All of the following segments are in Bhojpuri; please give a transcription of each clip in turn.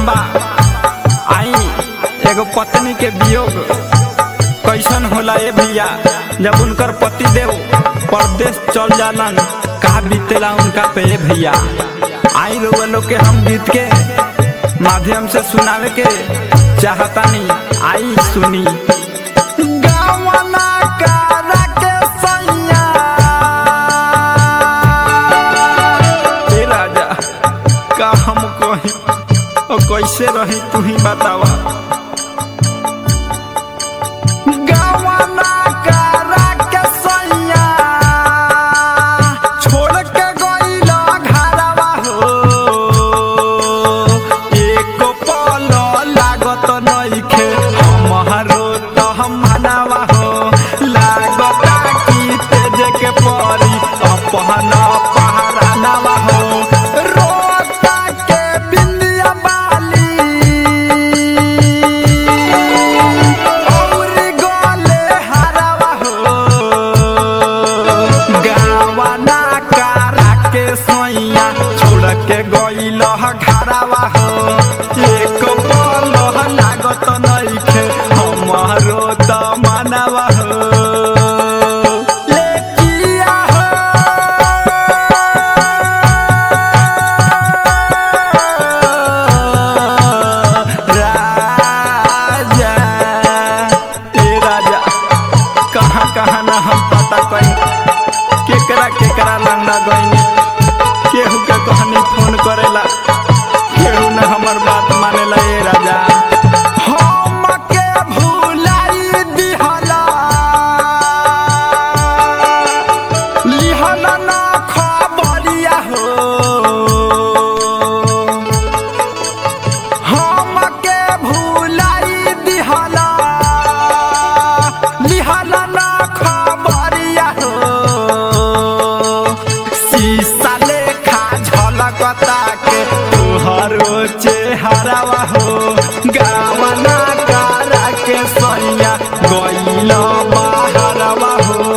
बा आई एगो पत्नी के वियोग कैसन होला ए भैया जब उनकर पति देव परदेश चल जालन का बीतेला उनका पे ए भैया आई रउआ लोग के हम गीत के माध्यम से सुनावे के चाहतानी आई सुनी गावना कारा के सैया ए राजा का हम कही और कैसे रही तू ही बतावा गावना कारा के सैया छोड़ के गइला घरवा हो एको पल लागत नइखे हमरो त हम मनावा हो लागता कि तेज के परी अपहन पहरानावा हो रोता के बिंदिया बाली और गोले हरावा हो गावना कारा के सोइया छोड़ के गइल घरावा हो एक पल लागत नइखे हमरो त मनावा हो ए किया हो राजा ए राजा कहाँ कहाँ न हम पता कहीं केकरा केकरा लंगना गईनी केहू के कहनी फोन करेला केहू न हमर बात मानेला ए राजा हमके भुलाई दिहला लिहला ना खबरिया हो हमके भुलाई दिहला लिहला ना खबरिया हो शीशा लेखा झलकता के तोहरो चेहरावा हो गावना कारा के सैया गइल बाहरवा हो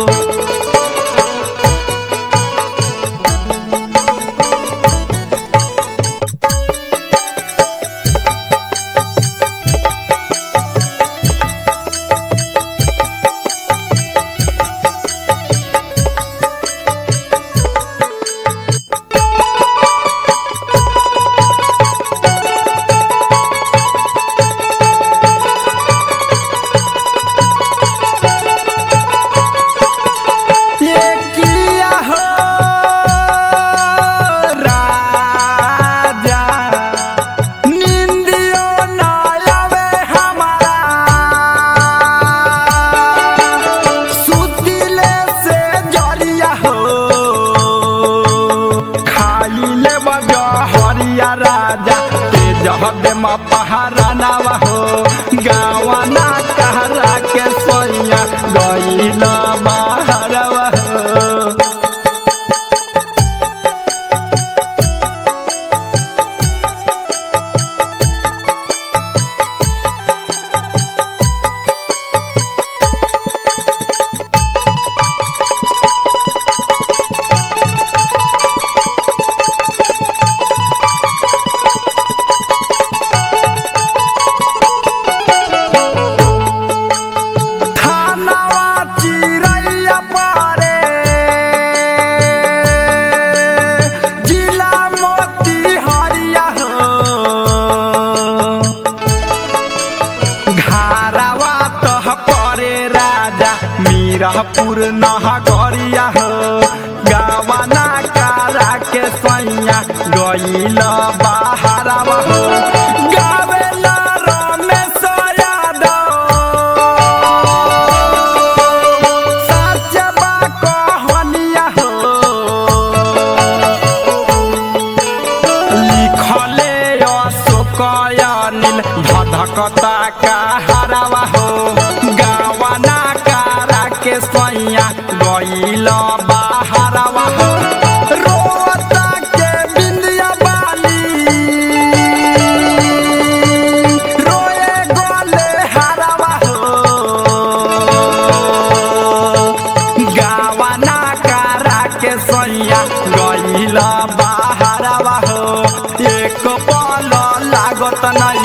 ये किया हो राजा निंदियो न आवे हमारा सुतिले से जरिया हो खाई ले बजा हरिया राजा तेज हदे मा पहारा नावा हो गावना कहरा के सोइया गइला बाहरवा हो थानावा चिरैया पारे जिला मोती हरिया हो घारावा तह परे राजा मीरापुर नहगरिया हो गावना कारा के सैया गइल बाहरवा हो गावेला रमेश यादव साचबा कहनिया हो लिखले अशोकयनिल धधकता का हरावा हो गावना कारा के सैया गइल बाहरवा हो रोता के बिंदिया बाली रोए गोले हरावा हो गावना कारा के सैया गइला बाहरवा हो एक पल लाग तना